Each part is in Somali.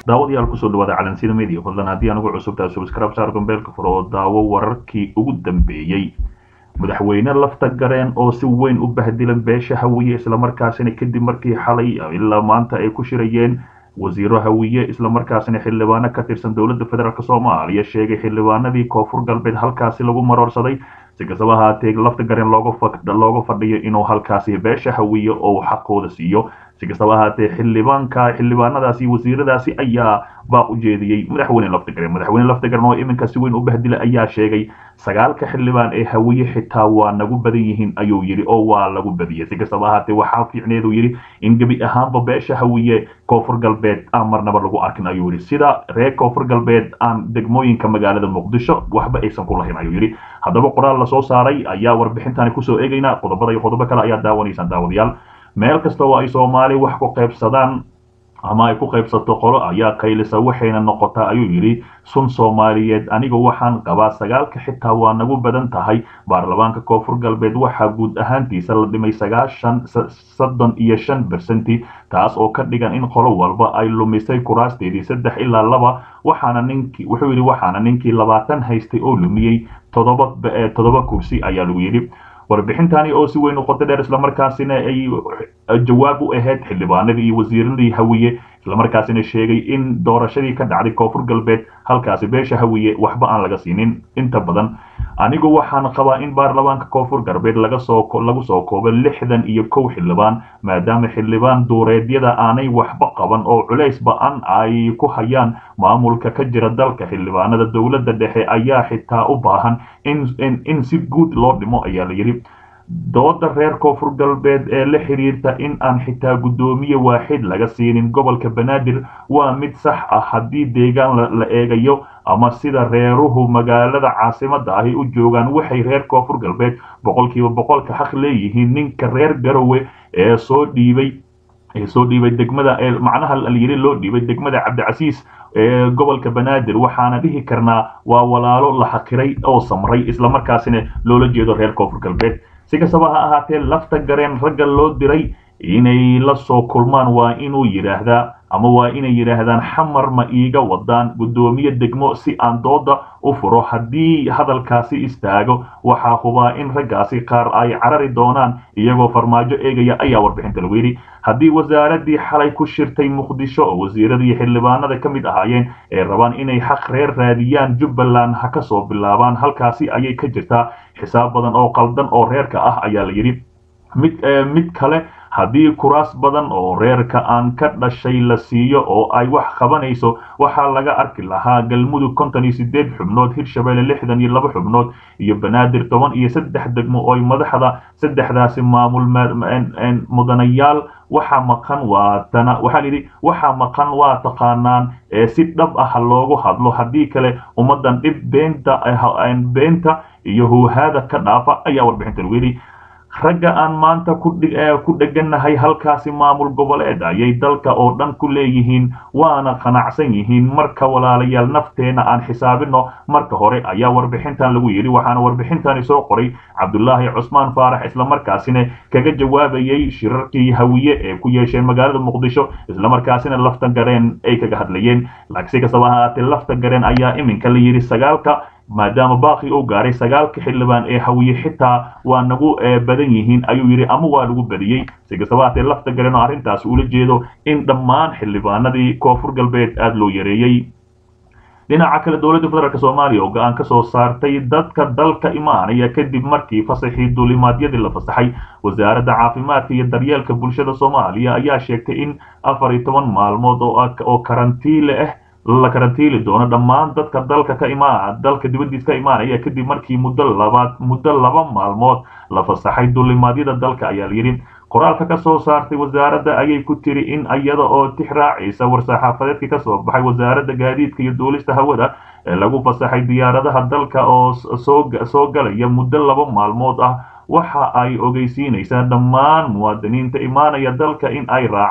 daawadayaal kusoo dhawaada calansida media fadlan haddii anugu cusubtahay subscribe saar gombeelka fur oo daawo wararkii ugu dambeeyey madaxweyne lafta gareen oo si weyn u bahdilan beesha hawiye islamarkaasina kadib markii xalay ilaa maanta ay ku shirayeen wasiiro hawiye islamarkaasina xildhibaano ka tirsan dowladda federaalk soomaaliya sheegay xildhibaanadii koonfur galbeed halkaasi lagu maroorsaday si kastaba ahaatee lafta gareen looga fadhiyo inuu halkaasi beesha hawiye oo xaqooda siiyo si kastaba ahaatee xildhibaanka xildhibaanadaasi wasiiradaasi ayaa baa u jeediyey madaxweyne laftagareen madaxweyne laftagareen oo iminka si weyn u bahdila ayaa sheegay sagaalka xildhibaan ee hawiye xitaa waa nagu badan yihiin ayuu yidhi oo waa lagu badiyey si kastaba ahaatee waxaa fiicneedu yidhi in gebi ahaanba beesha hawiye koonfur galbeed aan marnaba lagu arkin ayuu yidhi sida reer koonfur galbeed aan degmooyinka magaalada muqdisho waxba aysan ku lahayn ayuu yidhi haddaba qoraal lasoo saaray ayaa warbixintani kusoo eegaynaa qodobada iyo qodobo kale ayaa daawanaysaan daawadayaal meel kasta oo ay soomaali wax ku qaybsadaan ama ay ku qaybsato qolo ayaa qaylisa waxayna noqotaa ayuu yidhi sun soomaaliyeed aniga waxaan qabaa sagaalka xitaa waa nagu badan tahay baarlamaanka koonfur galbeed waxaa guud ahaantiisa la dhimay sagaashan soddon iyo shan bersenti taas oo ka dhigan in qolo walba ay lumisay kuraasteedii saddex ilaa laba waxaana ninkii wuxuu yidhi waxaana ninkii labaatan haystay oo lumiyey todoba toddoba kursi ayaa lagu yidhi warbixintani oo si weyn u qoto dheer islamarkaasina ay jawaab u ahayd xildhibaanadii iyo wasiiradii hawiye islamarkaasina sheegay in doorashadii ka dhacday koonfur galbeed halkaasi beesha hawiye waxba aan laga siinin inta badan anigu waxaan qabaa in baarlamaanka koonfur galbeed laga soo lagu soo koobo lixdan iyo kow xildhibaan maadaama xildhibaan duureedyada aanay waxba qaban oo culays ba-an ay ku hayaan maamulka ka jira dalka xildhibaanada dowladda dhexe ayaa xitaa u baahan in in si guud loo dhimo ayaa la yidhi dooda reer koonfur galbeed ee la xiriirta in aan xitaa guddoomiye waaxid laga siinin gobolka banaadir waa mid sax ah haddii deegaan la eegayo ama sida reeruhu magaalada caasimada ahi u joogaan waxay reer koonfur galbeed boqolkiiba boqolka xaq leeyihiin ninka reer garowe ee soo dhiibay ee soo dhiibay degmada ee macnaha layiri loo dhiibay degmada cabdicasiis ee gobolka banaadir waxaana dhihi karnaa waa walaalo la xaqiray oo samray islamarkaasina loola jeedo reer koonfur galbeed si kastaba ha ahaatee lafta gareen ragga loo diray inay la soo kulmaan waa inuu yidhaahdaa ama waa inay yidhaahdaan xamar ma iiga wadaan guddoomiye degmo si aan dooda u furo haddii hadalkaasi istaago waxaa hubaa in raggaasi qaar ay carari doonaan iyagoo farmaajo eegaya ayaa warbixinta lagu yidhi haddii wasaaradii xalay ku shirtay muqdisho oo wasiiradii xildhibaanada ka mid ahaayeen ee rabaan inay xaq reer raadiyaan jubbaland ha ka soo bilaabaan halkaasi ayay ka jirtaa xisaab badan oo qaldan oo reerka ah ayaa la yidhi mid mid kale haddii kuraas badan oo reerka aan ka dhashay la siiyo oo ay wax qabanayso waxaa laga arki lahaa galmudug konton iyo sideed xubnood hirshabelle lixdan iyo laba xubnood iyo banaadir toban iyo saddex degmo oo madaxda saddexdaasi maamul mudanayaal waxaa maqan waa tana waxaa layidhi waxaa maqan waa taqaanaan ee si dhab ah loogu hadlo haddii kale ummadan dhib beenta beenta iyo huuhaada ka dhaafa ayaa warbixinta lagu yidhi ragga aan maanta ku dheganahay halkaasi maamul goboleed ayay dalka oo dhan ku leeyihiin waana qanacsan yihiin marka walaalayaal nafteena aan xisaabino marka hore ayaa warbixintan lagu yidhi waxaana warbixintani soo qoray cabdulaahi cusmaan faarax islamarkaasina kaga jawaabayay shirarkii hawiye ee ku yeesheen magaalada muqdisho islamarkaasina lafta gareen ay kaga hadlayeen si kastaba ahaatee lafta gareen ayaa iminka la yidhi sagaalka maadaama baaqi uu gaaray sagaalka xildhibaan ee hawiye xitaa waa nagu badan yihiin ayuu yidhi ama waa lagu badiyey si kastaba haatee lafta garen oo arrintaas ula jeedo in dhammaan xildhibaanadii koonfur galbeed aada loo yareeyey dhinaca kale dowladda federaalk soomaaliya oo go-aan ka soo saartay dadka dalka imaanaya kadib markii fasaxii duulimaadyadii la fasaxay wasaaradda caafimaadka iyo daryeelka bulshada soomaaliya ayaa sheegtay in afar iyo toban maalmood oo karantiile ah la karantiili doono dhammaan dadka dalka ka imaa dalka dibadiis ka imaanaya kadib markii muddo labaad muddo laba maalmood la fasaxay duulimaadyada dalka ayaa layidhi qoraalka ka soo saartay wasaaradda ayay ku tiri in iyada oo tix raacaysa war-saxaafadeedkii ka soo baxay wasaaradda gaadiidka iyo duulista hawada ee lagu fasaxay diyaaradaha dalka oo soo galaya muddo laba maalmood ah waxa ay ogeysiinaysaa dhammaan muwaadiniinta imaanaya dalka in ay raacaan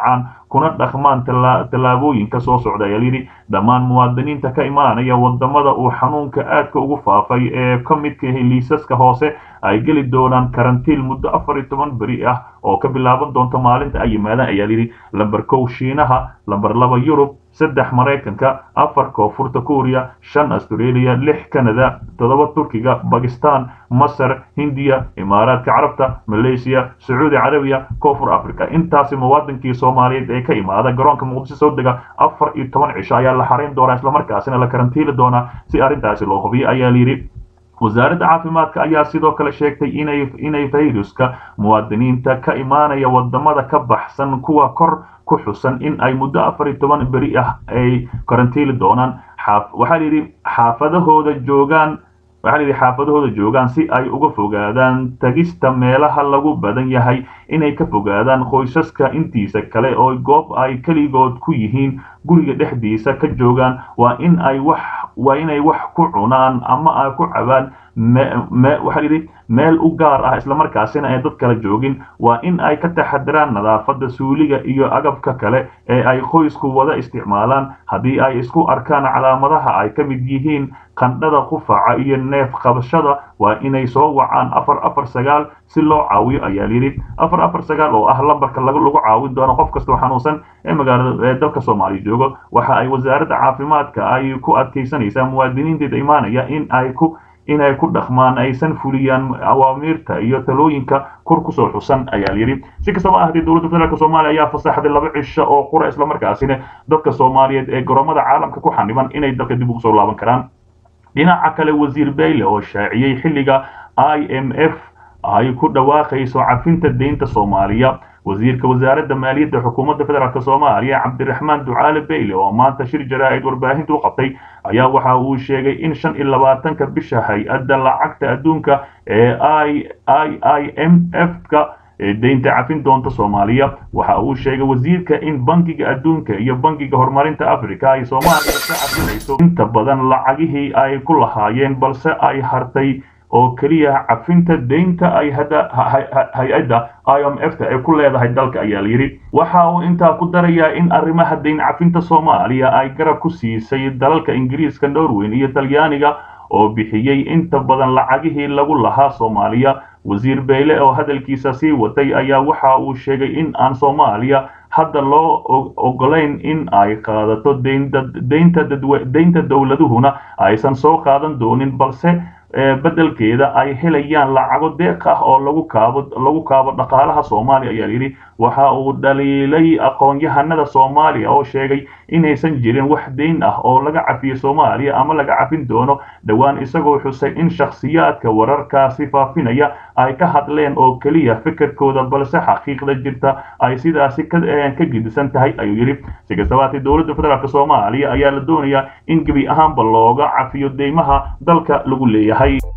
kuna dhaqmaan tallaabooyinka soo socda ayaa layidhi dhammaan muwaadiniinta ka imaanaya wadamada uu xanuunka aadka ugu faafay ee ka midka yahay liisaska hoose ay geli doonaan karantiil muddo afar iyo toban beri ah oo ka bilaaban doonta maalinta ay yimaadaan ayaa layidhi lamber kow shiinaha lamber laba yurub saddex maraykanka afar koonfurta kuuriya shan australia lix canada toddoba turkiga bakistan masar hindiya imaaraadka carabta malaysiya sacuudi carabiya koonfur africa intaasi muwaadinkii soomaaliyeed ee ka imaada garoonka muqdisho soo dega afar iyo toban cisho ayaa la xarayn doonaa islamarkaasina la karantiili doonaa si arrintaasi loo hubiyo ayaa layidhi wasaaradda caafimaadka ayaa sidoo kale sheegtay inay inay fayruska muwaadiniinta ka imaanaya wadamada ka baxsan kuwa kor ku xusan in ay muddo afar iyo toban beri ah ay karantiili doonaan waxaa layidhi xaafadahooda joogaan waxaa layidhi xaafadahooda joogaan si ay uga fogaadaan tagista meelaha lagu badan yahay inay ka fogaadaan qoysaska intiisa kale oo goob ay keligood ku yihiin guriga dhexdiisa ka joogaan waa in ay wax waa inay wax ku cunaan ama ay ku cabaan waxaa layidhi meel u gaar ah islamarkaasina ay dad kala joogin waa in ay ka taxadiraan nadaafadda suuliga iyo agabka kale ee ay qoysku wada isticmaalaan haddii ay isku arkaan calaamadaha ay ka mid yihiin qandhada qufaca iyo neef qabashada waa inay soo wacaan afar afar sagaal si loo caawiyo ayaa layidhi afar afar sagaal oo ah lambarka lagu caawin doono qof kastoo xanuunsan ee magaalada ee dalka soomaaliya joogo waxa ay wasaaradda caafimaadka ay ku adkaysanaysaa muwaadiniinteeda imaanaya in ay ku inay ku dhaqmaan aysan fuliyaan awaamiirta iyo talooyinka kor kusoo xusan ayaa layidhi si kastaba ahaatee dowladda federaalk soomaaliya ayaa fasaxday laba cisho oo qura islamarkaasina dadka soomaaliyeed ee garoomada caalamka ku xaniban inay dalka dib ugu soo laaban karaan dhinaca kale wasiir bayle oo shaaciyey xilliga i m f ay ku dhawaaqayso cafinta deynta soomaaliya wasiirka wasaaradda maaliyadda xukuumadda federaalk soomaaliya cabdiraxmaan ducaale bayle oo maanta shir jaraa'id warbaahinta u qabtay ayaa waxa uu sheegay in shan iyo labaatanka bisha hay-adda lacagta adduunka ee i i i m f ka deynta cafin doonta soomaaliya waxa uu sheegay wasiirka in bankiga adduunka iyo bankiga horumarinta africa ay soomaaliya ka cafinayso inta badan lacagihii ay ku lahaayeen balse ay hartay oo keliya cafinta deynta ay hay-adda i m f ta ay ku leedahay dalka ayaa layidhi waxa uu intaa ku darayaa in arrimaha deyn cafinta soomaaliya ay garab ku siisay dalalka ingiriiska norweyn iyo talyaaniga oo bixiyey inta badan lacagihii lagu lahaa soomaaliya wasiir beyle oo hadalkiisa sii watay ayaa waxa uu sheegay in aan soomaaliya hadda loo ogolayn in ay qaadato deynta dowladuhuna aysan soo qaadan doonin balse beddelkeeda ay helayaan lacago deeq ah oo lagu kaabo lagu kaabo dhaqaalaha soomaaliya ayaa yidhi waxa uu dhaliilay aqoon-yahanada soomaaliya oo sheegay inaysan jirin wax deyn ah oo laga cafiyo soomaaliya ama laga cafin doono dhowaan isagoo xusay in shakhsiyaadka wararkaasi faafinaya ay ka hadleen oo keliya fikirkooda balse xaqiiqda jirta ay sidaasi ka gidisan tahay ayuu yidhi si kastabaatee dowladda federaalk soomaaliya ayaa la doonayaa in gebi ahaanba looga cafiyo deymaha dalka lagu leeyahay